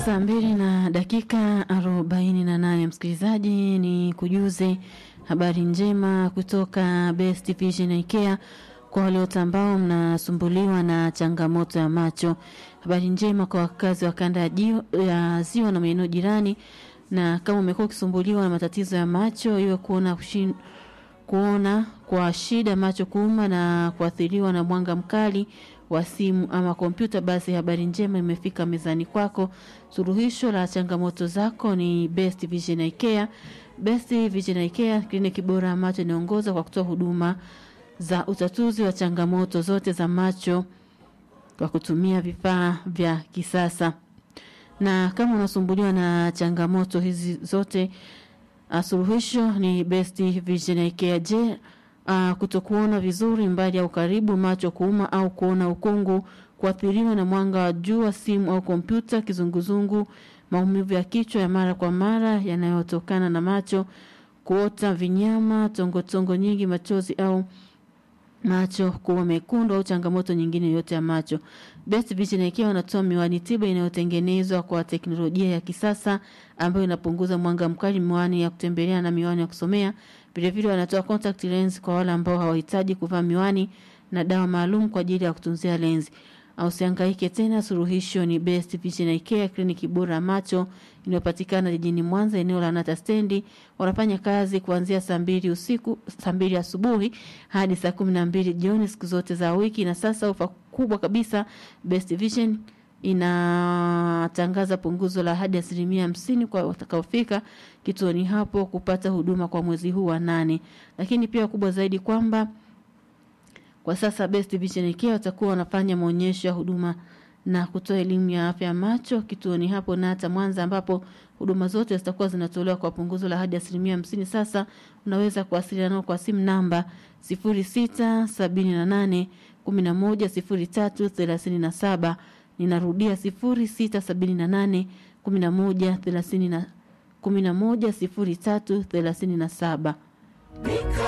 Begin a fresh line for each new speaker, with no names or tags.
Saa mbili na dakika arobaini na nane msikilizaji, ni kujuze habari njema kutoka Best Vision IKEA kwa wale wote ambao mnasumbuliwa na changamoto ya macho. Habari njema kwa wakazi wa kanda ya, jio, ya ziwa na maeneo jirani, na kama umekuwa ukisumbuliwa na matatizo ya macho, iwe kuona kushin, kuona kwa shida, macho kuuma na kuathiriwa na mwanga mkali wa simu ama kompyuta, basi habari njema imefika mezani kwako. Suluhisho la changamoto zako ni Best Vision IKEA. Best Vision IKEA, kliniki bora ya macho inaongoza kwa kutoa huduma za utatuzi wa changamoto zote za macho kwa kutumia vifaa vya kisasa. Na kama unasumbuliwa na changamoto hizi zote, uh, suluhisho ni Best Vision IKEA. Je, uh, kutokuona vizuri mbali au karibu, macho kuuma au kuona ukungu, kuathiriwa na mwanga wa jua, simu au kompyuta, kizunguzungu, maumivu ya kichwa ya mara kwa mara yanayotokana na macho, kuota vinyama, tongotongo nyingi, machozi au macho kuwa mekundu au changamoto nyingine yoyote ya macho. Best Vision ikiwa wanatoa miwani tiba inayotengenezwa kwa teknolojia ya kisasa ambayo inapunguza mwanga mkali, miwani ya kutembelea na miwani ya kusomea. Vile vile wanatoa contact lens kwa wale ambao hawahitaji kuvaa miwani na dawa maalum kwa ajili ya kutunzia lenzi. Usihangaike tena, suluhisho ni Best Vision IKEA, kliniki bora ya macho inayopatikana jijini Mwanza, eneo la Nata stendi. Wanafanya kazi kuanzia saa mbili usiku, saa mbili asubuhi hadi saa kumi na mbili jioni siku zote za wiki. Na sasa ofa kubwa kabisa, Best Vision inatangaza punguzo la hadi asilimia hamsini kwa watakaofika kituoni hapo kupata huduma kwa mwezi huu wa nane. Lakini pia kubwa zaidi kwamba kwa sasa Best Vision IKEA watakuwa wanafanya maonyesho ya huduma na kutoa elimu ya afya ya macho kituoni hapo na hata Mwanza, ambapo huduma zote zitakuwa zinatolewa kwa punguzo la hadi asilimia hamsini. Sasa unaweza kuwasiliana nao kwa simu namba sifuri sita sabini na nane kumi na moja sifuri tatu thelathini na saba. Ninarudia sifuri sita sabini na nane kumi na moja thelathini na kumi na moja sifuri tatu thelathini na saba.